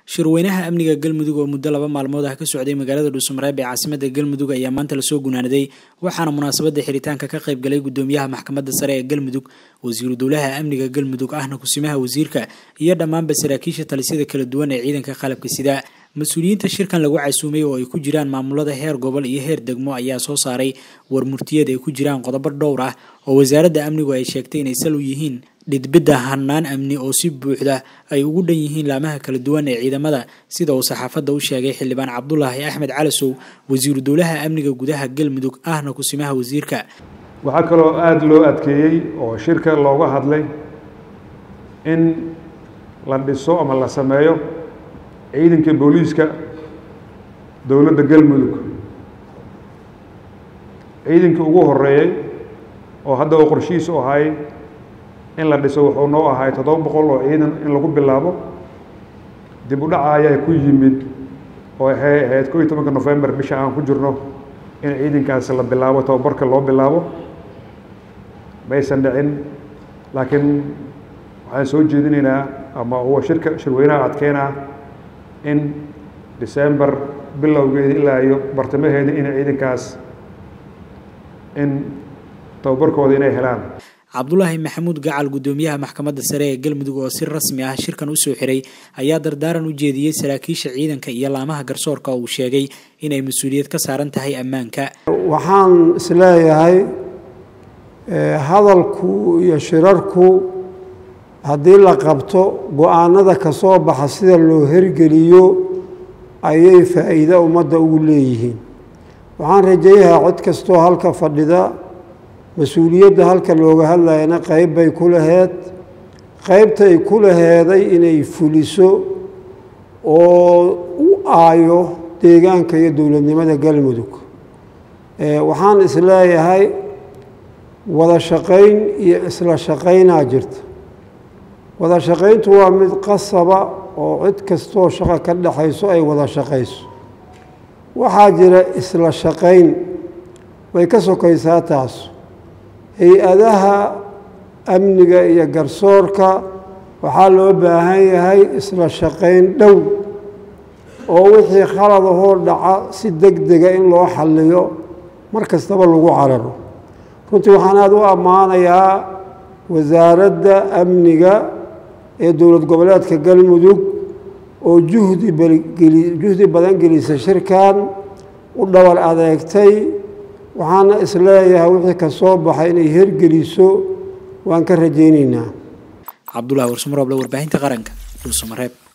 shirweynaha amniga galmudug oo muddo laba maalmood ah ka socday magaalada dhuusamareeb ee caasimada galmudug ayaa maanta lasoo gunaanaday waxaana munaasabada xiritaanka ka qayb galay gudoomiyaha maxkamadda sare ee galmudug wasiiru dowlaha amniga galmudug ahna kusimaha wasiirka iyo dhammaanba saraakiisha talisyada kala duwan ee ciidanka qalabka sida mas-uuliyiinta shirkan lagu casuumay oo ay ku jiraan maamulada heer gobol iyo heer degmo ayaa soo saaray war murtiyeed ay ku jiraan qodobo dhowr ah oo wasaaradda amnigu ay sheegtay inay sal u yihiin dhidbidda hanaan amni oo si buuxda ay ugu dhan yihiin laamaha kala duwan ee ciidamada sida uu saxaafadda u sheegay xildhibaan cabdulaahi axmed calasow wasiiru dowlaha amniga gudaha galmudug ahna kusimaha wasiirka waxaa kaloo aada loo adkeeyey oo shirka looga hadlay in la dhiso ama la sameeyo ciidanka booliiska dowladda galmudug ciidankii ugu horeeyey oo hadda oo qorshihiis u ahay in la dhiso wuxuu noo ahay toddoba boqol oo ciidan in lagu bilaabo dib u dhaca ayaa ku yimid oo waxay ahayd ko iyo tobanka nofembar bisha aan ku jirno in ciidankaasi la bilaabo tababarka loo bilaabo maysan dhicin laakiin waxaan soo jeedinaynaa ama huwa shirka shirweynaha adkeynaa in december bilowgeeda ilaa iyo bartamaheeda in ciidankaas in tababarkooda inay helaan cabdulaahi maxamuud gacal gudoomiyaha maxkamadda sare ee galmudug oo si rasmi ah shirkan usoo xiray ayaa dardaaran u jeediyey saraakiisha ciidanka iyo laamaha garsoorka oo uu sheegay inay mas-uuliyad ka saaran tahay ammaanka waxaan isleeyahay hadalku iyo shirarku haddii la qabto go-aanada ka soo baxa sida loo hergeliyo ayay faa'iido ummadda ugu leeyihiin waxaan rajayahaa cid kastoo halka fadhida mas-uuliyadda halka looga hadlayana qeyb bay ku laheed qeybtay ku laheeday inay fuliso oo u aayo deegaanka iyo dowladnimada galmudug waxaan isleeyahay wada shaqayn iyo isla shaqaynaa jirta wada shaqayntu waa mid qasaba oo cid kastoo shaqo ka dhexayso ay wada shaqayso waxaa jira isla shaqayn way ka sokaysaa taas hay-adaha amniga iyo garsoorka waxaa loo baahan yahay isla shaqayn dhow oo wixii khaladahoo dhaca si deg dega in loo xalliyo mar kastaba lagu cararo runtii waxaan aada u ammaanayaa wasaaradda amniga ee dowlad goboleedka galmudug oo juhdi juhdi badan gelisa shirkan u dhowal adeegtay waxaana isleeyahay wixii ka soo baxay inay hergeliso waan ka rajaynaynaa cabdulahi warsumarooble warbaahinta qaranka dhuusamareeb